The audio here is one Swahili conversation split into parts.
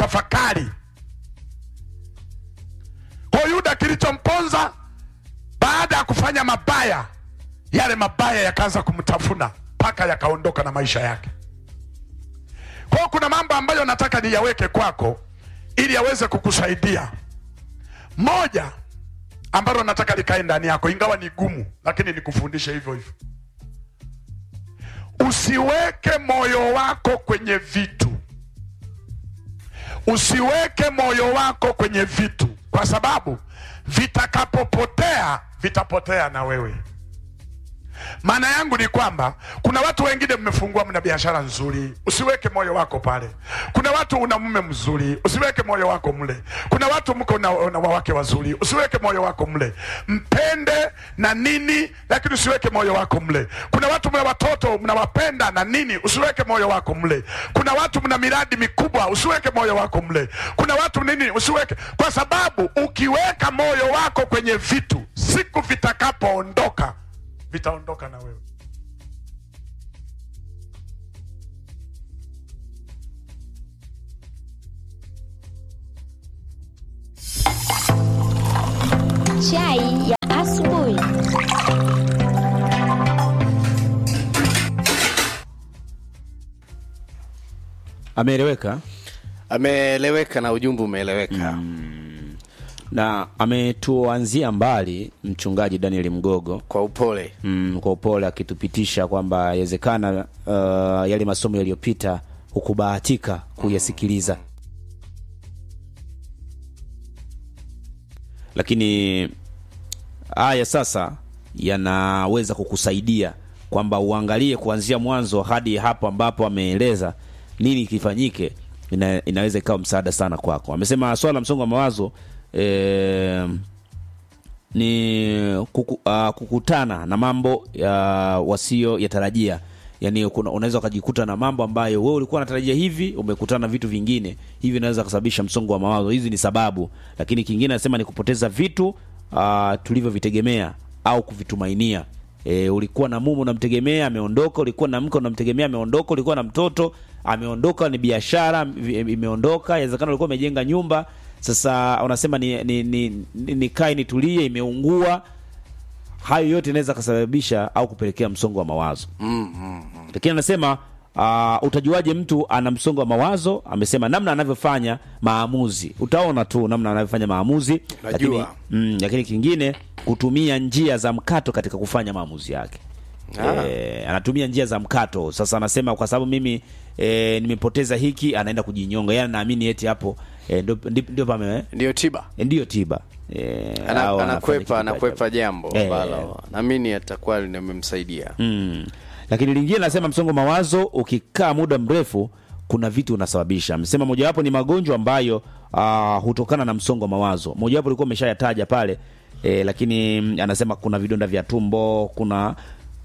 kutafakari. Kwa Yuda kilichomponza baada ya kufanya mabaya, yale mabaya yakaanza kumtafuna mpaka yakaondoka na maisha yake. Kwa hiyo kuna mambo ambayo nataka niyaweke kwako ili yaweze kukusaidia. Moja ambalo nataka likae ndani yako, ingawa ni gumu, lakini nikufundishe hivyo hivyo. Usiweke moyo wako kwenye vitu, usiweke moyo wako kwenye vitu, kwa sababu vitakapopotea vitapotea na wewe. Maana yangu ni kwamba kuna watu wengine mmefungua, mna biashara nzuri, usiweke moyo wako pale. Kuna watu una mume mzuri, usiweke moyo wako mle. Kuna watu mko na, na wawake wazuri, usiweke moyo wako mle. Mpende na nini, lakini usiweke moyo wako mle. Kuna watu mna watoto mnawapenda na nini, usiweke moyo wako mle. Kuna watu mna miradi mikubwa, usiweke moyo wako mle. Kuna watu nini, usiweke, kwa sababu ukiweka moyo wako kwenye vitu, siku vitakapoondoka vitaondoka na wewe. Chai ya asubuhi. ameeleweka ameeleweka na ujumbe umeeleweka na ametuanzia mbali mchungaji Daniel Mgogo kwa upole mm, kwa upole akitupitisha kwamba yawezekana uh, yale masomo yaliyopita hukubahatika kuyasikiliza lakini haya sasa yanaweza kukusaidia kwamba uangalie kuanzia mwanzo hadi hapo ambapo ameeleza nini kifanyike ina, inaweza ikawa msaada sana kwako amesema swala la msongo wa mawazo eh, ni kuku, uh, kukutana na mambo ya wasio yatarajia yani kuna- unaweza ukajikuta na mambo ambayo wewe ulikuwa unatarajia hivi umekutana na vitu vingine hivi inaweza kusababisha msongo wa mawazo hizi ni sababu lakini kingine anasema ni kupoteza vitu uh, tulivyovitegemea au kuvitumainia E, ulikuwa na mume unamtegemea ameondoka ulikuwa na mke unamtegemea ameondoka ulikuwa na mtoto ameondoka ni biashara vi- imeondoka inawezekana ulikuwa umejenga nyumba sasa unasema ni, ni, ni, ni, nikae nitulie imeungua hayo yote inaweza kasababisha au kupelekea msongo wa mawazo lakini anasema uh, utajuaje mtu ana msongo wa mawazo amesema namna anavyofanya maamuzi utaona tu namna anavyofanya maamuzi lakini, Najua. mm, lakini kingine kutumia njia za mkato katika kufanya maamuzi yake Ah. e, anatumia njia za mkato sasa anasema kwa sababu mimi e, nimepoteza hiki anaenda kujinyonga yani naamini eti hapo e, ndio ndi- ndio pame ndio tiba e, ndiyo tiba e, Ana, au anafanya anakwepa kitu cha anakwepa ajabu. jambo Eh. ambalo naamini atakuwa limemsaidia mm. lakini lingine nasema msongo wa mawazo ukikaa muda mrefu kuna vitu unasababisha amesema mojawapo ni magonjwa ambayo uh, hutokana na msongo wa mawazo mojawapo ulikuwa umeshayataja pale e, lakini mm, anasema kuna vidonda vya tumbo kuna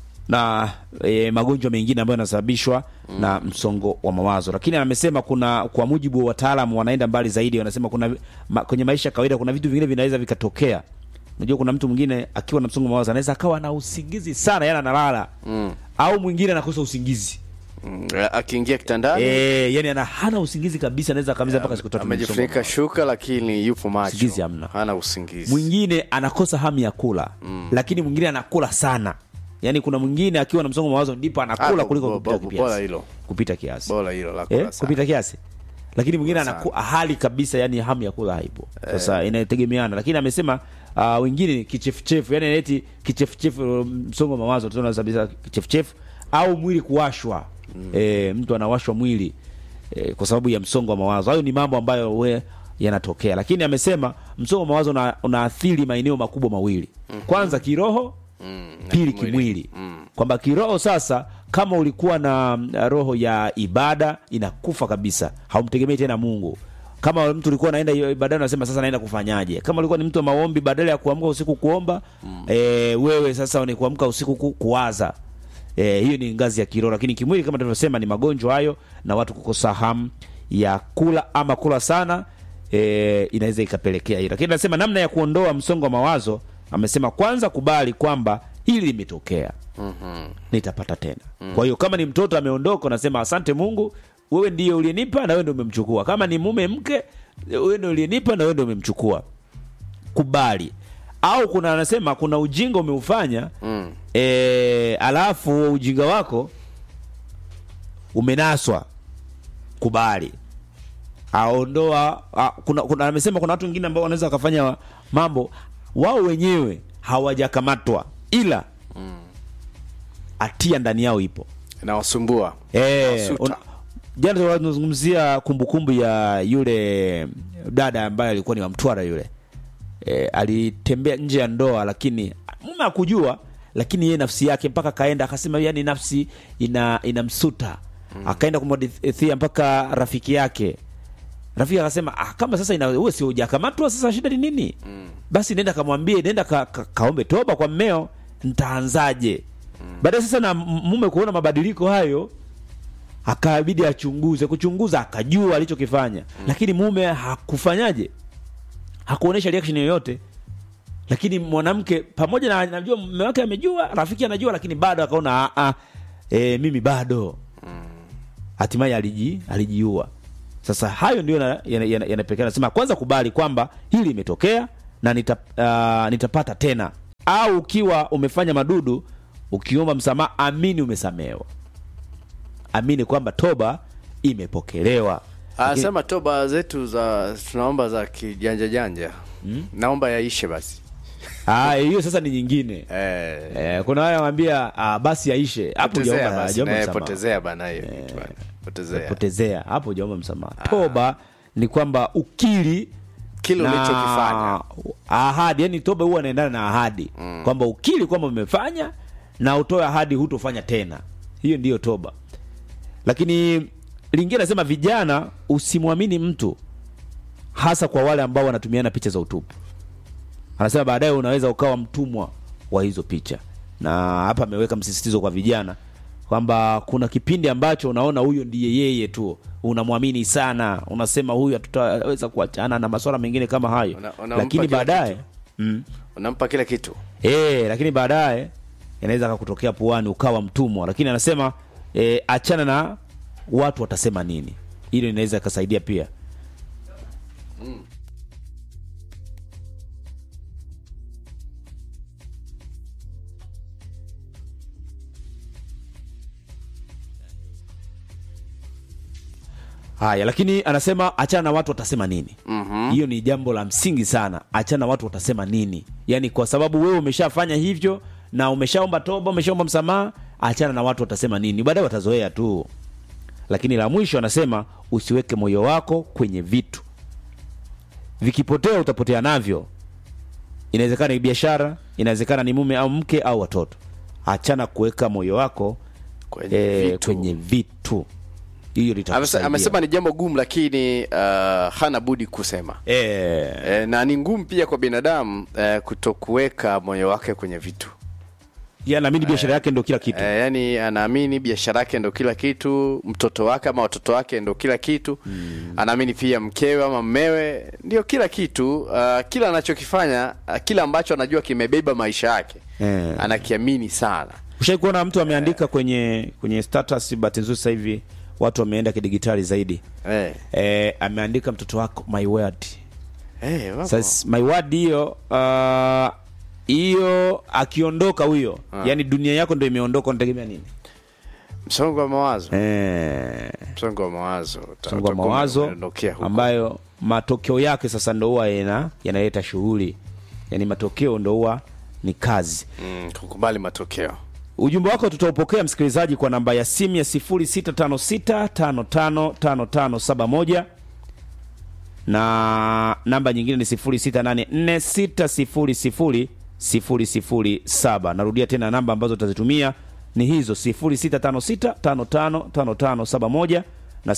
na e, magonjwa mengine ambayo yanasababishwa mm. na msongo wa mawazo lakini amesema kuna kwa mujibu wa wataalamu wanaenda mbali zaidi wanasema kuna ma, kwenye maisha ya kawaida kuna vitu vingine vinaweza vikatokea unajua kuna mtu mwingine akiwa na msongo wa mawazo anaweza akawa na usingizi sana yani analala mm. au mwingine anakosa usingizi Mm, akiingia kitandani e, yani ana hana usingizi kabisa anaweza akamiza mpaka siku tatu na msongo wa amejifunika mawazo. shuka lakini yupo macho Usingizi hamna. hana usingizi mwingine anakosa hamu ya kula mm. lakini mwingine anakula sana yaani kuna mwingine akiwa na msongo wa mawazo ndipo anakula Ah, kuliko bo- kupita bo- kiasi. bora hilo. kupita kiasi bora hilo la kula eh, sana. kupita kiasi lakini mwingine Sana. anaku hali kabisa yani hamu ya kula haipo sasa inategemeana lakini amesema uh, wengine ni kichefuchefu yani eti kichefuchefu msongo wa mawazo tunaona kabisa kichefuchefu au mwili kuwashwa mm. e, mtu anawashwa mwili e, kwa sababu ya msongo wa mawazo hayo ni mambo ambayo we yanatokea lakini amesema msongo wa mawazo una, unaathiri maeneo makubwa mawili kwanza kiroho pili kimwili kwamba kiroho sasa kama ulikuwa na mm, roho ya ibada inakufa kabisa haumtegemei tena mungu kama mtu ulikuwa naenda ibadani unasema sasa naenda kufanyaje kama ulikuwa ni mtu wa maombi badala ya kuamka usiku kuomba mm. e, wewe sasa ni kuamka usiku ku, kuwaza e, hiyo ni ngazi ya kiroho lakini kimwili kama tulivyosema ni magonjwa hayo na watu kukosa hamu ya kula ama kula sana e, inaweza ikapelekea hiyo lakini anasema namna ya kuondoa msongo wa mawazo amesema kwanza kubali kwamba hili limetokea mm-hmm. nitapata tena mm-hmm. kwa hiyo kama ni mtoto ameondoka unasema asante mungu wewe ndiye uliyenipa na wewe ndio umemchukua kama ni mume mke wewe ndio uliyenipa na wewe ndio umemchukua kubali au kuna anasema kuna ujinga umeufanya Mm. e, alafu ujinga wako umenaswa kubali aondoa a, kuna, kuna amesema kuna watu wengine ambao wanaweza wakafanya mambo wao wenyewe hawajakamatwa ila hatia ndani yao ipo Inawasumbua. Eh, Inawasuta. una- jana tulikuwa tunazungumzia kumbukumbu ya yule dada ambaye alikuwa ni wa Mtwara yule e, alitembea nje ya ndoa lakini mume akujua lakini yeye nafsi yake mpaka kaenda akasema yani nafsi ina inamsuta akaenda kumwadithia mpaka rafiki yake rafiki akasema ah, kama sasa ina wewe si hujakamatwa sasa shida ni nini basi nenda kamwambie nenda ka, ka, kaombe toba kwa mmeo ntaanzaje baadaye sasa na m- mume kuona mabadiliko hayo akabidi achunguze kuchunguza akajua alichokifanya lakini mume hakufanyaje hakuonyesha reaction yoyote lakini mwanamke pamoja na najua mume wake amejua rafiki anajua lakini bado akaona "Ah, ah, e, mimi bado hatimaye aliji alijiua sasa hayo ndio yanapekea yana, yana, yanapelekea nasema kwanza kubali kwamba hili imetokea na nita, uh, nitapata tena au ukiwa umefanya madudu ukiomba msamaha amini umesamehewa amini kwamba toba imepokelewa Lakini- Anasema toba zetu za tunaomba za kijanja janja. Naomba yaishe basi. Ah, hiyo sasa ni nyingine Eh. eh, kuna wale wanambia ah, basi aishe hapo Potezea hujaomba basi. hujaomba Eh, msamaha. potezea bana hiyo kitu bana. Potezea. potezea hapo hujaomba msamaha toba ni kwamba ukiri Kile na ulichokifanya. ahadi yani toba huwa anaendana na ahadi kwamba ukiri kwamba umefanya na utoe ahadi hutofanya tena hiyo ndiyo toba lakini lingine nasema vijana usimwamini mtu hasa kwa wale ambao wanatumiana picha za utupu anasema baadaye unaweza ukawa mtumwa wa hizo picha na hapa ameweka msisitizo kwa vijana kwamba kuna kipindi ambacho unaona huyo ndiye yeye tu unamwamini sana unasema huyu hatutaweza kuachana na masuala mengine kama hayo Una- unampa lakini kila baadaye kitu. mm, Unampa kila kitu. e, lakini baadaye inaweza kakutokea puani ukawa mtumwa lakini anasema e, achana na watu watasema nini hilo inaweza ikasaidia pia haya lakini anasema achana na watu watasema nini Mhm. hiyo ni jambo la msingi sana achana na watu watasema nini yaani kwa sababu wewe umeshafanya hivyo na umeshaomba toba umeshaomba msamaha achana na watu watasema nini baadaye watazoea tu lakini la mwisho anasema usiweke moyo wako kwenye vitu vikipotea utapotea navyo inawezekana ni biashara inawezekana ni mume au mke au watoto achana kuweka moyo wako Kwenye eh, vitu. kwenye vitu hiyo Amese- litakusaidia Amesema ni jambo gumu lakini uh, hana budi kusema. eh, E, na ni ngumu pia kwa binadamu e, kutokuweka moyo wake kwenye vitu ya naamini biashara yake ndio kila kitu e, yani anaamini biashara yake ndo kila kitu mtoto wake ama watoto wake ndo kila kitu mm. anaamini pia mkewe ama mmewe ndio kila kitu uh, kila anachokifanya uh, kila ambacho anajua kimebeba maisha yake Eh. anakiamini sana ushai kuona mtu ameandika kwenye kwenye status bahati nzuri sasa hivi watu wameenda kidigitali zaidi e. e, ameandika mtoto wako my word E, wapo. sasa my word hiyo ah, hiyo akiondoka huyo yani dunia yako ndo imeondoka unategemea nini msongo wa mawazo eh, msongo wa mawazo Uta- msongo wa utakuwa mawazo umeondokea huko. ambayo matokeo yake sasa ndo huwa yana yanaleta shughuli yani matokeo ndo huwa ni kazi mm, kukubali matokeo ujumbe wako tutaupokea msikilizaji kwa namba ya simu ya 0656555571 na namba nyingine ni 0684600007 narudia tena namba ambazo utazitumia ni hizo 0656555571 na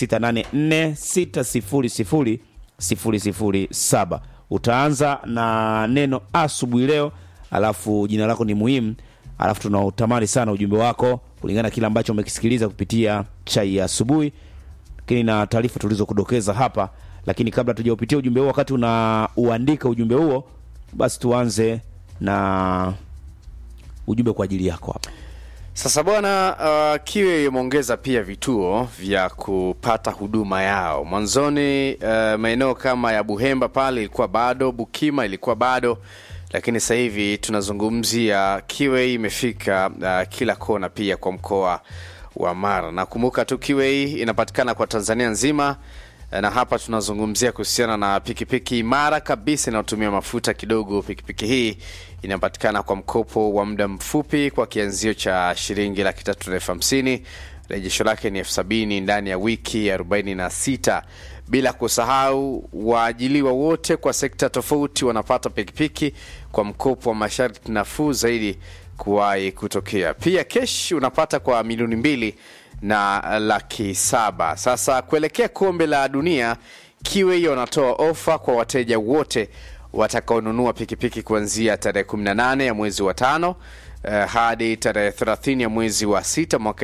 0684600007 utaanza na neno asubuhi leo alafu jina lako ni muhimu alafu tunautamani sana ujumbe wako kulingana na kile ambacho umekisikiliza kupitia chai ya asubuhi lakini na taarifa tulizokudokeza hapa lakini kabla tujaupitia ujumbe huo wakati unauandika ujumbe huo basi tuanze na ujumbe kwa ajili yako hapa Sasa bwana, uh, Kiwe imeongeza pia vituo vya kupata huduma yao. Mwanzoni uh, maeneo kama ya Buhemba pale ilikuwa bado, Bukima ilikuwa bado, lakini sasa hivi tunazungumzia Kiwe imefika uh, kila kona, pia kwa mkoa wa Mara. Nakumbuka tu Kiwe inapatikana kwa Tanzania nzima na hapa tunazungumzia kuhusiana na pikipiki imara kabisa inayotumia mafuta kidogo. Pikipiki hii inapatikana kwa mkopo wa muda mfupi kwa kianzio cha shilingi laki tatu na elfu hamsini. Rejesho lake ni elfu sabini ndani ya wiki arobaini na sita. Bila kusahau waajiliwa wote kwa sekta tofauti wanapata pikipiki kwa mkopo wa masharti nafuu zaidi kuwahi kutokea. Pia kesh unapata kwa milioni mbili na laki saba. Sasa kuelekea kombe la dunia, Kiwei wanatoa ofa kwa wateja wote watakaonunua pikipiki kuanzia tarehe 18 ya mwezi wa tano eh, hadi tarehe 30 ya mwezi wa sita mwaka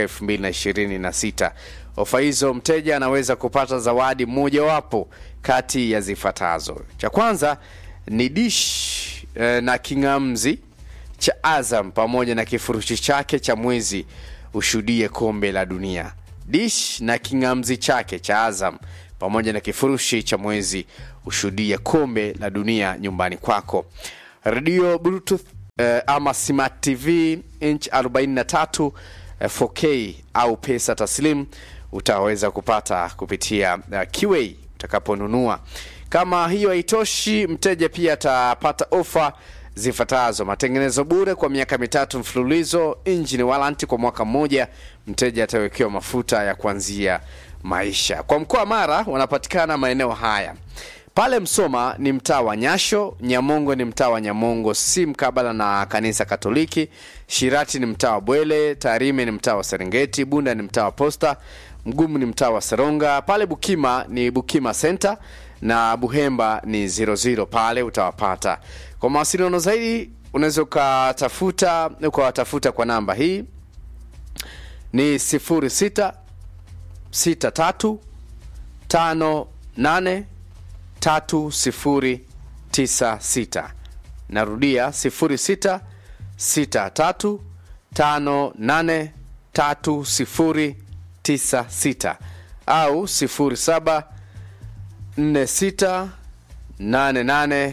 2026. Ofa hizo mteja anaweza kupata zawadi mojawapo kati ya zifuatazo. Cha kwanza ni dish eh, na king'amzi cha Azam pamoja na kifurushi chake cha mwezi ushuhudie kombe la dunia. Dish na king'amzi chake cha Azam pamoja na kifurushi cha mwezi ushuhudie kombe la dunia nyumbani kwako. Radio Bluetooth eh, ama Smart TV inch 43 eh, 4K au pesa taslim utaweza kupata kupitia uh, QA utakaponunua. Kama hiyo haitoshi, mteja pia atapata ofa zifuatazo: matengenezo bure kwa miaka mitatu mfululizo, engine warranty kwa mwaka mmoja, mteja atawekewa mafuta ya kuanzia maisha. Kwa mkoa wa Mara wanapatikana maeneo haya pale Msoma ni mtaa wa Nyasho, Nyamongo ni mtaa wa Nyamongo si mkabala na kanisa Katoliki, Shirati ni mtaa wa Bwele, Tarime ni mtaa wa Serengeti, Bunda ni mtaa wa Posta, Mgumu ni mtaa wa Seronga, pale Bukima ni Bukima Center na Buhemba ni 00 pale utawapata. Kwa mawasiliano zaidi unaweza ukatafuta ukawatafuta kwa namba hii ni 06 63 58 3096 narudia 06 63 58 3096 au 07 46 88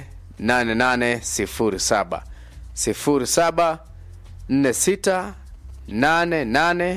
8807 07 46 88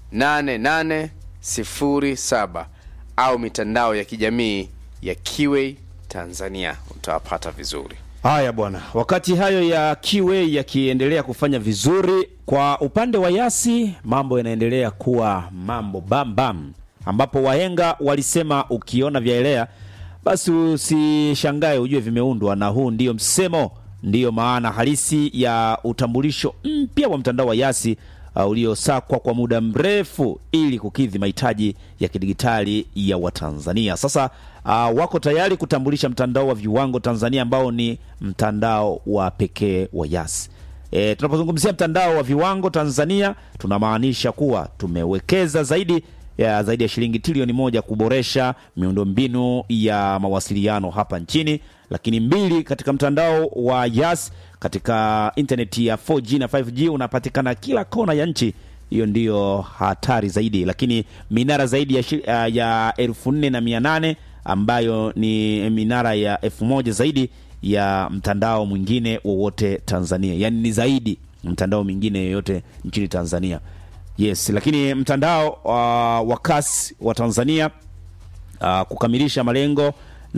8807 au mitandao ya kijamii ya Kiwei Tanzania utawapata vizuri. Haya bwana, wakati hayo ya Kiwe yakiendelea kufanya vizuri, kwa upande wa Yasi mambo yanaendelea kuwa mambo bam bam, ambapo wahenga walisema ukiona vyaelea basi usishangae, ujue vimeundwa, na huu ndiyo msemo, ndiyo maana halisi ya utambulisho mpya wa mtandao wa Yasi uh, uliosakwa kwa muda mrefu ili kukidhi mahitaji ya kidigitali ya Watanzania. Sasa uh, wako tayari kutambulisha mtandao wa viwango Tanzania ambao ni mtandao wa pekee wa Yas. E, tunapozungumzia mtandao wa viwango Tanzania tunamaanisha kuwa tumewekeza zaidi ya zaidi ya shilingi trilioni moja kuboresha miundombinu ya mawasiliano hapa nchini, lakini mbili, katika mtandao wa Yas katika intaneti ya 4G na 5G unapatikana kila kona ya nchi. Hiyo ndiyo hatari zaidi, lakini minara zaidi ya, shi- ya- ya elfu nne na mia nane ambayo ni minara ya elfu moja zaidi ya mtandao mwingine wowote Tanzania, yaani ni zaidi mtandao mwingine yoyote nchini Tanzania. Yes, lakini mtandao uh, wa kasi wa Tanzania uh, kukamilisha malengo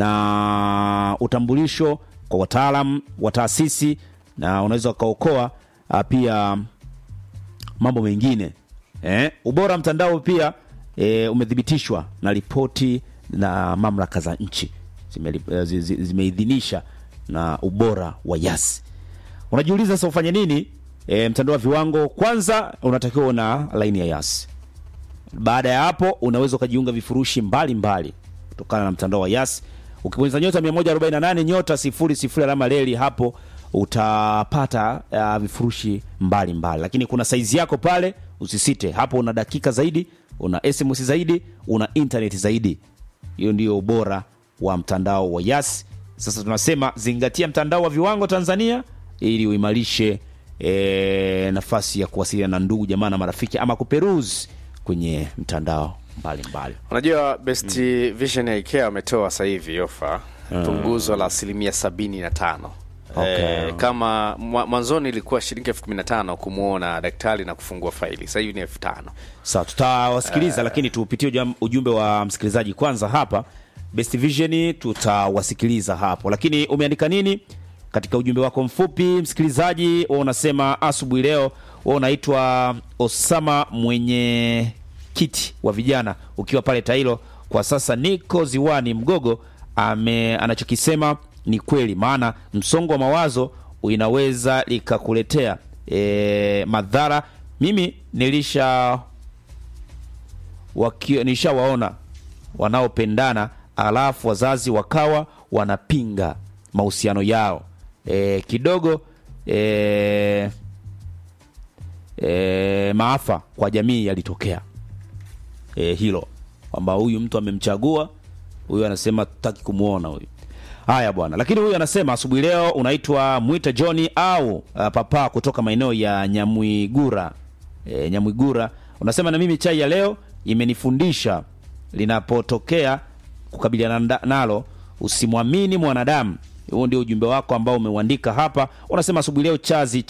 na utambulisho kwa wataalam wa taasisi na unaweza ukaokoa uh, pia mambo mengine eh, ubora wa mtandao pia eh, umethibitishwa na ripoti na mamlaka za nchi Zimeli- eh, zi- zi- zimeidhinisha na ubora wa Yasi. Unajiuliza sasa ufanye nini? E, mtandao wa viwango kwanza unatakiwa una laini ya Yas. Baada ya hapo unaweza ukajiunga vifurushi mbalimbali kutokana na mtandao wa Yas. Ukibonyeza nyota 148 nyota 00 alama reli, hapo utapata uh, vifurushi mbalimbali mbali. Lakini kuna saizi yako pale, usisite hapo. Una dakika zaidi, una SMS zaidi, una internet zaidi. Hiyo ndio ubora wa mtandao wa Yas. Sasa tunasema zingatia mtandao wa viwango Tanzania ili uimarishe e, nafasi ya kuwasiliana na ndugu jamaa na marafiki ama kuperuzi kwenye mtandao mbalimbali unajua best vision ya ikea wametoa sasa hivi ofa punguzo la asilimia sabini na tano Okay. Eh, kama mwa- mwanzoni ilikuwa shilingi elfu kumi na tano kumwona daktari na kufungua faili sasa hivi ni elfu tano sawa tutawasikiliza lakini tupitie ujam- ujumbe wa msikilizaji kwanza hapa best vision tutawasikiliza hapo lakini umeandika nini katika ujumbe wako mfupi msikilizaji wa unasema asubuhi leo wa unaitwa osama mwenye kiti wa vijana ukiwa pale tailo kwa sasa niko ziwani mgogo ame anachokisema ni kweli maana msongo wa mawazo inaweza likakuletea e, madhara mimi nilisha waki- nishawaona wanaopendana alafu wazazi wakawa wanapinga mahusiano yao e, kidogo e, e, maafa kwa jamii yalitokea e, hilo kwamba huyu mtu amemchagua huyu anasema tutaki kumwona huyu haya bwana lakini huyu anasema asubuhi leo unaitwa mwita johni au uh, papa kutoka maeneo ya nyamwigura e, nyamwigura unasema na mimi chai ya leo imenifundisha linapotokea kukabiliana nda- nalo usimwamini mwanadamu huo ndio ujumbe wako ambao umeuandika hapa unasema asubuhi leo chazi